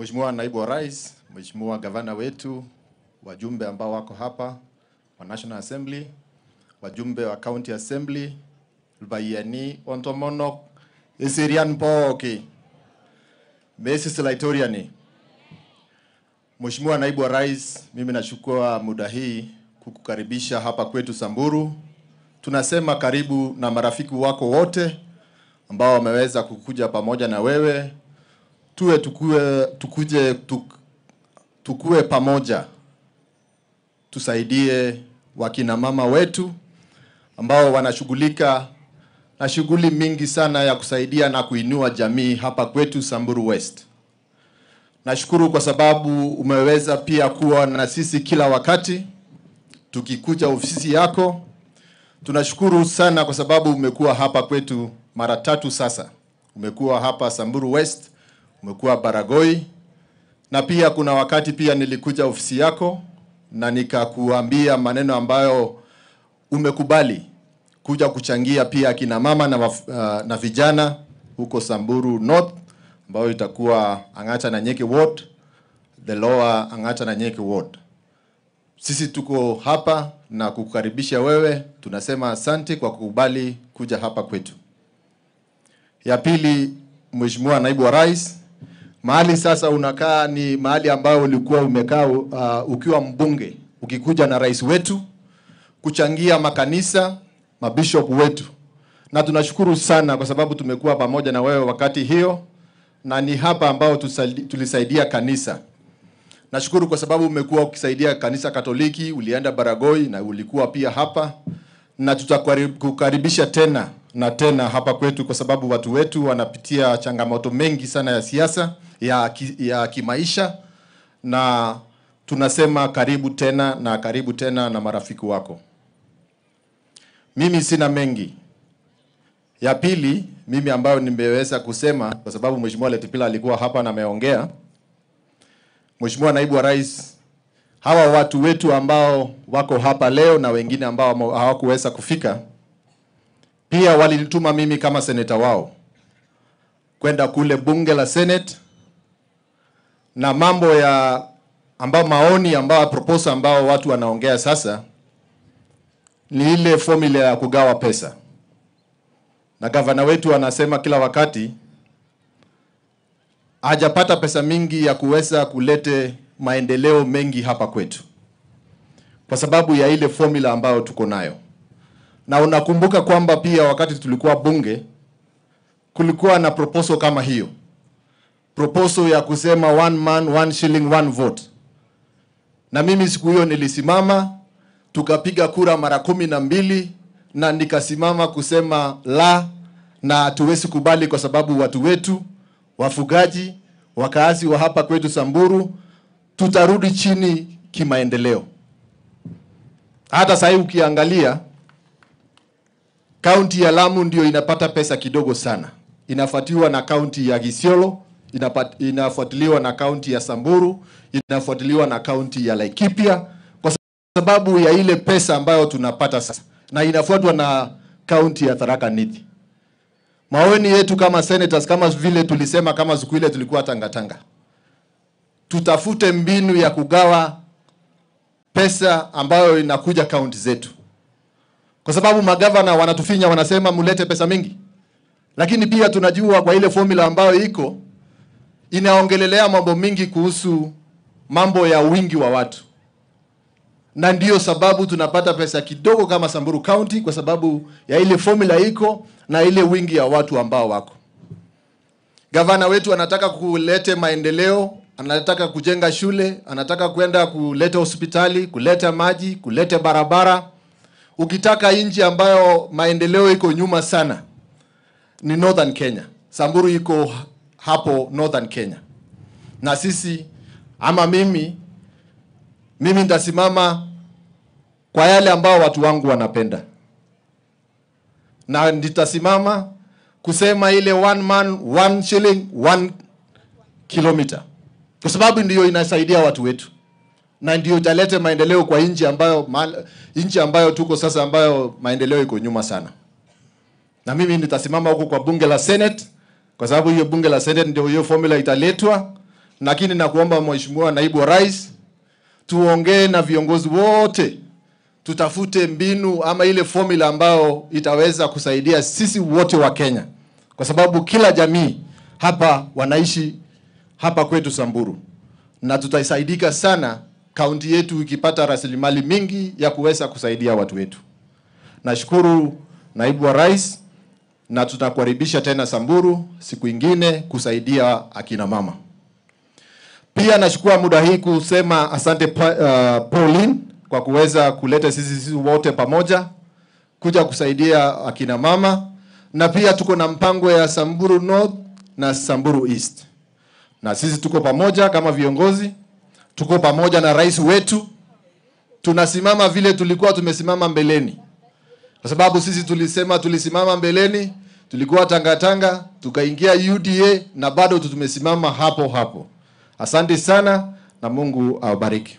Mheshimiwa Naibu wa Rais, Mheshimiwa Gavana wetu, wajumbe ambao wako hapa wa National Assembly, wajumbe wa County Assembly, Lbayani, Ontomonok, Isirian Pooki, Mrs. Laitoriani. Mheshimiwa Naibu wa Rais, mimi nachukua muda hii kukukaribisha hapa kwetu Samburu. Tunasema karibu na marafiki wako wote ambao wameweza kukuja pamoja na wewe tuwe tukue, tukuje tuk, tukue pamoja tusaidie wakina mama wetu ambao wanashughulika na shughuli mingi sana ya kusaidia na kuinua jamii hapa kwetu Samburu West. Nashukuru kwa sababu umeweza pia kuwa na sisi kila wakati tukikuja ofisi yako. Tunashukuru sana kwa sababu umekuwa hapa kwetu mara tatu sasa. Umekuwa hapa Samburu West, umekuwa Baragoi na pia kuna wakati pia nilikuja ofisi yako na nikakuambia maneno ambayo umekubali kuja kuchangia pia akina mama na, waf, uh, na vijana huko Samburu North ambayo itakuwa Ang'ata na Nyeke Ward, the lower Ang'ata na Nyeke Ward. Sisi tuko hapa na kukukaribisha wewe, tunasema asante kwa kukubali kuja hapa kwetu. Ya pili, Mheshimiwa Naibu wa Rais, mahali sasa unakaa ni mahali ambayo ulikuwa umekaa uh, ukiwa mbunge ukikuja na rais wetu kuchangia makanisa mabishop wetu, na tunashukuru sana kwa sababu tumekuwa pamoja na wewe wakati hiyo, na ni hapa ambao tusali- tulisaidia kanisa. Nashukuru kwa sababu umekuwa ukisaidia kanisa Katoliki, ulienda Baragoi na ulikuwa pia hapa, na tutakukaribisha tena na tena hapa kwetu, kwa sababu watu wetu wanapitia changamoto mengi sana ya siasa ya, ki, ya kimaisha, na tunasema karibu tena na karibu tena na marafiki wako. Mimi sina mengi. Ya pili, mimi ambayo nimeweza kusema kwa sababu Mheshimiwa Letipila alikuwa hapa na ameongea. Mheshimiwa Naibu wa Rais, hawa watu wetu ambao wako hapa leo na wengine ambao hamo- hawakuweza kufika, pia walinituma mimi kama seneta wao kwenda kule bunge la Senate na mambo ya ambao maoni ambao proposal ambao watu wanaongea sasa ni ile formula ya kugawa pesa, na gavana wetu anasema kila wakati hajapata pesa mingi ya kuweza kulete maendeleo mengi hapa kwetu kwa sababu ya ile formula ambayo tuko nayo. Na unakumbuka kwamba pia wakati tulikuwa bunge kulikuwa na proposal kama hiyo, proposal ya kusema one man one shilling one vote, na mimi siku hiyo nilisimama tukapiga kura mara kumi na mbili na nikasimama kusema la, na hatuwezi kubali kwa sababu watu wetu wafugaji, wakaazi wa hapa kwetu Samburu, tutarudi chini kimaendeleo. Hata sasa hivi ukiangalia kaunti ya Lamu ndio inapata pesa kidogo sana, inafuatiwa na kaunti ya Isiolo, inapat- inafuatiliwa na kaunti ya Samburu, inafuatiliwa na kaunti ya Laikipia kwa sababu ya ile pesa ambayo tunapata sasa, na inafuatwa na kaunti ya Tharaka Nithi. Maoni yetu kama senators, kama vile tulisema kama siku ile tulikuwa tangatanga, tutafute mbinu ya kugawa pesa ambayo inakuja kaunti zetu, kwa sababu magavana wanatufinya, wanasema mulete pesa mingi, lakini pia tunajua kwa ile formula ambayo iko inaongelelea mambo mingi kuhusu mambo ya wingi wa watu, na ndiyo sababu tunapata pesa kidogo kama Samburu County kwa sababu ya ile formula iko na ile wingi ya watu ambao wako. Gavana wetu anataka kulete maendeleo, anataka kujenga shule, anataka kwenda kuleta hospitali, kuleta maji, kuleta barabara. Ukitaka nchi ambayo maendeleo iko nyuma sana ni Northern Kenya. Samburu iko hapo Northern Kenya, na sisi ama mimi mimi nitasimama kwa yale ambao watu wangu wanapenda, na nitasimama kusema ile one man one shilling one kilometer, kwa sababu ndiyo inasaidia watu wetu na ndio italete maendeleo kwa nchi ambayo mahali- nchi ambayo tuko sasa, ambayo maendeleo iko nyuma sana. Na mimi nitasimama huko kwa bunge la Senate, kwa sababu hiyo bunge la Senate ndio hiyo formula italetwa lakini nakuomba Mheshimiwa Naibu wa Rais, tuongee na viongozi wote, tutafute mbinu ama ile formula ambayo itaweza kusaidia sisi wote wa Kenya, kwa sababu kila jamii hapa wanaishi hapa kwetu Samburu, na tutasaidika sana kaunti yetu ikipata rasilimali mingi ya kuweza kusaidia watu wetu. Nashukuru Naibu wa Rais na tutakukaribisha tena Samburu siku ingine kusaidia akina mama. Pia nachukua muda hii kusema asante pa, uh, Pauline kwa kuweza kuleta sisi sisi wote pamoja kuja kusaidia akina mama, na pia tuko na mpango ya Samburu North na Samburu East, na sisi tuko pamoja kama viongozi, tuko pamoja na rais wetu, tunasimama vile tulikuwa tumesimama mbeleni kwa sababu sisi tulisema tulisimama mbeleni, tulikuwa tangatanga, tukaingia UDA na bado tumesimama hapo hapo. Asante sana na Mungu awabariki.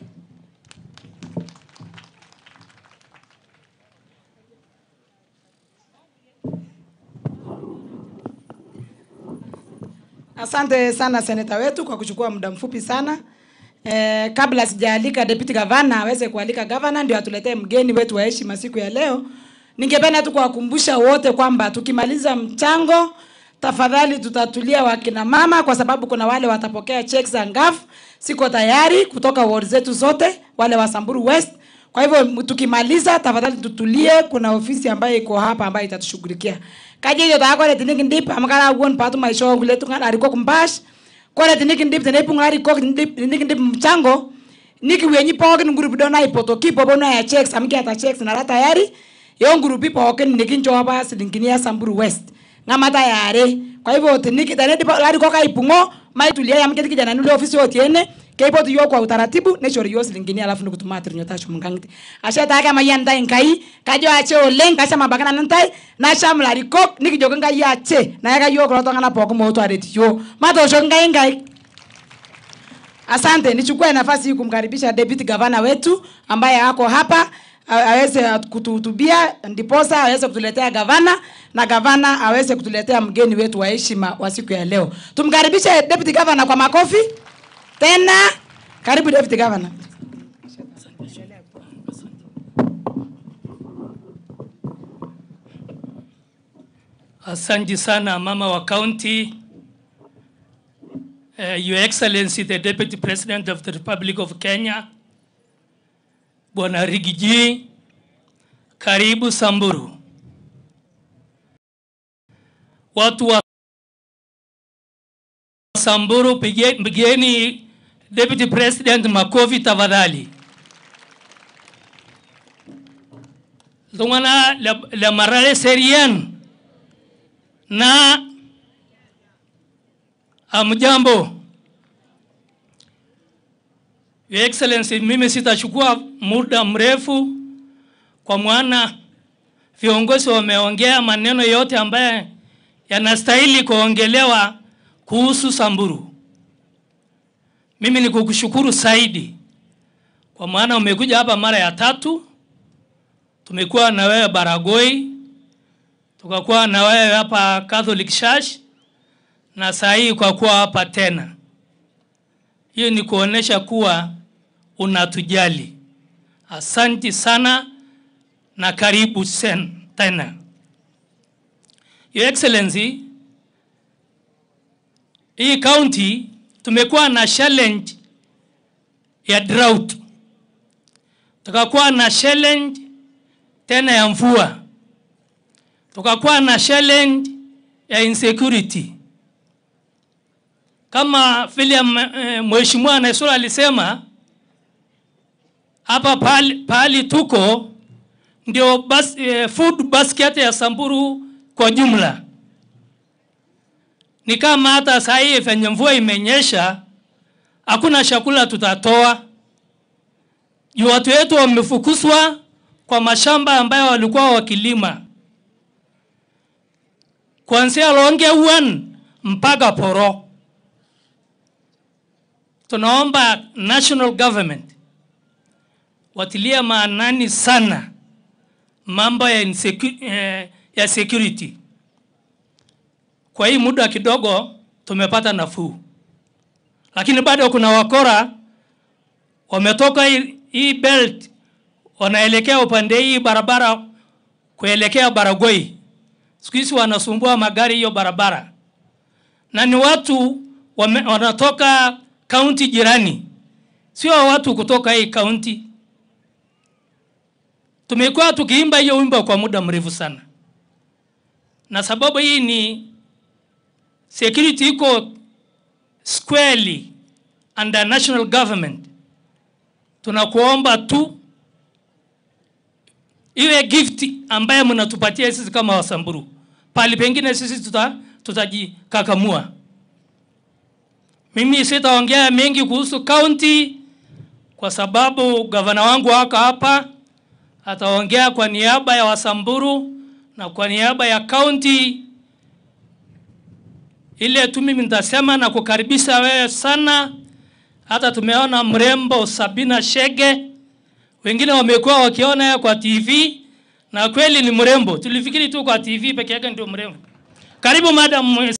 Asante sana seneta wetu kwa kuchukua muda mfupi sana. Eh, kabla sijaalika deputy governor aweze kualika governor ndio atuletee mgeni wetu wa heshima siku ya leo. Ningependa tu kuwakumbusha wote kwamba tukimaliza mchango, tafadhali tutatulia wakina mama, kwa sababu kuna wale watapokea checks za ngafu. Siko tayari kutoka ward zetu zote, wale wa Samburu West. Kwa hivyo tukimaliza, tafadhali tutulie. Kuna ofisi ambayo iko hapa ambayo itatushughulikia kaje hiyo takore tiniki ndip amakara won patu maisho ngule tunga ariko kumbash kore tiniki ndip tene punga ariko ndip tiniki ndip mchango niki wenyi pokin ngurupi dona ipoto kipo bono ya checks amki ata checks na rata yari yo ngurupi pokin niki njoba silingini ya Samburu West ngamata yare kwa hivyo tiniki tene dipo ariko kai pungo mai tulia ya mketi kijana nule ofisi otiene keipotu yo kwa utaratibu nechori yo silingini alafu nikutuma atirinyo tashu mungangiti ashe take mayanda nkai kajo ache oleng kasha mabakana nantai nasha mlarikok nikijoki nkai ache nayaka yo kulo tongana poko moto areti yo matosho nkai nkai Asante, nichukue nafasi hii kumkaribisha deputy governor wetu ambaye ako hapa a- aweze kutuhutubia, ndiposa aweze kutuletea gavana na gavana aweze kutuletea mgeni wetu wa heshima wa siku ya leo. Tumkaribishe deputy governor kwa makofi tena. Karibu deputy governor. Asante sana mama wa county, uh, Your Excellency the Deputy President of the Republic of Kenya, Bwana Rigiji, karibu Samburu. Watu wa Samburu, pige- pigeni Deputy President makofi tafadhali. Lungana le, le marale serien na amjambo. Your Excellency, mimi sitachukua muda mrefu kwa maana viongozi wameongea maneno yote ambaye yanastahili kuongelewa kuhusu Samburu. Mimi ni kukushukuru zaidi kwa maana umekuja hapa mara ya tatu. Tumekuwa na wewe Baragoi, tukakuwa na wewe hapa Catholic Church na saa hii kwa kuwa hapa tena. Hiyo ni kuonesha kuwa unatujali. Asanti sana na karibu sen, tena. Your Excellency, hii county tumekuwa na challenge ya drought, tukakuwa na challenge tena ya mvua, tukakuwa na challenge ya insecurity kama vile eh, mheshimiwa Naisura alisema hapa pahali, pahali tuko ndio bas, eh, food basket ya Samburu kwa jumla. Ni kama hata saa hii venye mvua imenyesha hakuna chakula tutatoa juu watu wetu wamefukuzwa kwa mashamba ambayo walikuwa wakilima kuanzia Longe One mpaka Poro. Tunaomba national government watilie maanani sana mambo ya, insecu- eh, ya security. Kwa hii muda kidogo tumepata nafuu, lakini bado kuna wakora wametoka hii, hii belt wanaelekea upande hii barabara kuelekea Baragoi. Siku hizi wanasumbua magari hiyo barabara, na ni watu wame, wanatoka kaunti jirani, sio watu kutoka hii kaunti. Tumekuwa tukiimba hiyo wimbo kwa muda mrefu sana, na sababu hii ni security iko squarely under national government. Tunakuomba tu iwe gift ambaye mnatupatia sisi kama Wasamburu. Pali pengine sisi tuta tutajikakamua. Mimi sitaongea mengi kuhusu county kwa sababu gavana wangu wako hapa, ataongea kwa niaba ya Wasamburu na kwa niaba ya county. Ile tu mimi nitasema na kukaribisha wewe sana. Hata tumeona mrembo Sabina Shege, wengine wamekuwa wakiona yeye kwa TV na kweli ni mrembo. Tulifikiri tu kwa TV peke yake ndio mrembo. Karibu madam